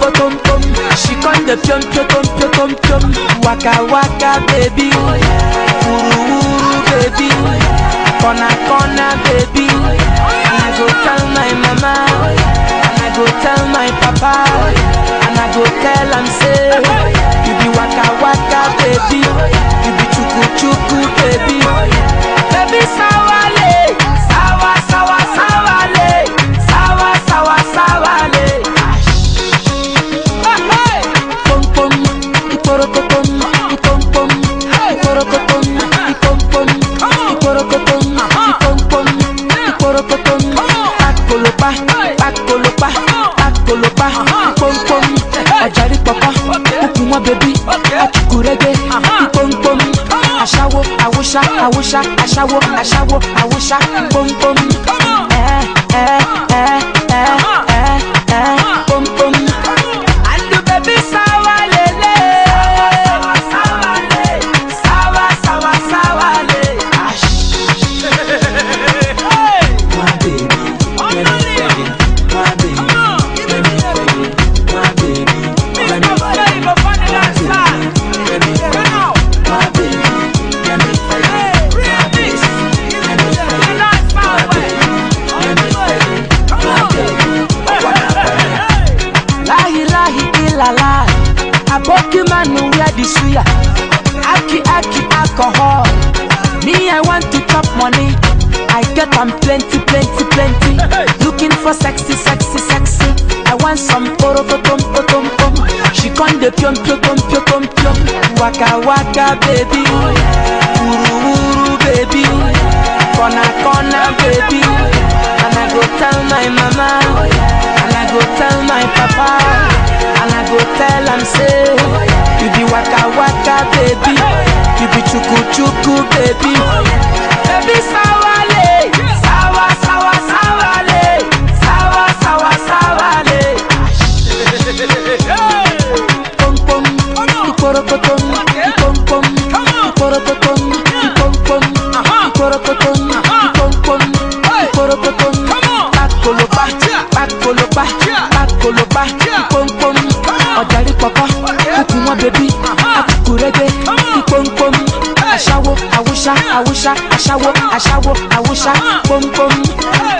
potom pom. She con the pium pium pium pium pium. Waka waka baby, uru uru baby, corner corner baby. And I go tell my mama, and I go tell my papa, and I go tell am say, you be waka waka baby, you be chuku chuku baby, baby sawale, sawa sawa sawale, sawa sawa sawale. Pom pom, iporokotom, ipom pom, iporokotom, ipom pom, iporokotom, ipom pom, iporokotom. Pakolopa, pakolopa, pakolopa, ipom pom. Ọ̀jàrí pọ̀pọ̀, kúkú wọn bẹ̀bí, ọ̀kùkùrẹ́gbẹ́, ipom pom. Aṣáwo, àwòṣá, àwòṣá, aṣáwo, aṣáwo, àwòṣá, pom pom. Ẹ ẹ ẹ ẹ ẹ ẹ pom pom. And the baby sawa lele Sawa sawa le Sawa sawa sawa le Ash My baby, let me feel it. My baby, let me feel it. My baby, let me feel it. My baby, let me feel it. My baby, let me feel it. My baby, let me feel it. My baby, let me feel it. My baby, I wanna feel it. Lahi lahi ilala Aboki manu wear the suya Aki aki alcohol Me I want to chop money I get am plenty plenty plenty Looking for sexy sexy sexy I want some porokotom potom pom She con the pium pium pium pium pium pium Waka waka baby Uru uru baby Corner corner baby And I go tell my mama And I go tell my papa And I go tell am say You be waka waka baby You be chuku chuku baby Baby sawale Sawa sawa sawale Sawa sawa sawale Pom pom Iporokotom Ipom pom Iporokotom Ipom pom Iporokotom Ipom pom Iporokotom Pakolopa Pakolopa Pakolopa Ipom pom Ọ̀jàrí pọ̀pọ̀ Kúkú wọn bẹ̀bí Akúkúrẹ́gbẹ́ Ipom pom Aṣáwo Awúṣá Awúṣá Aṣáwo Aṣáwo Awúṣá Pom pom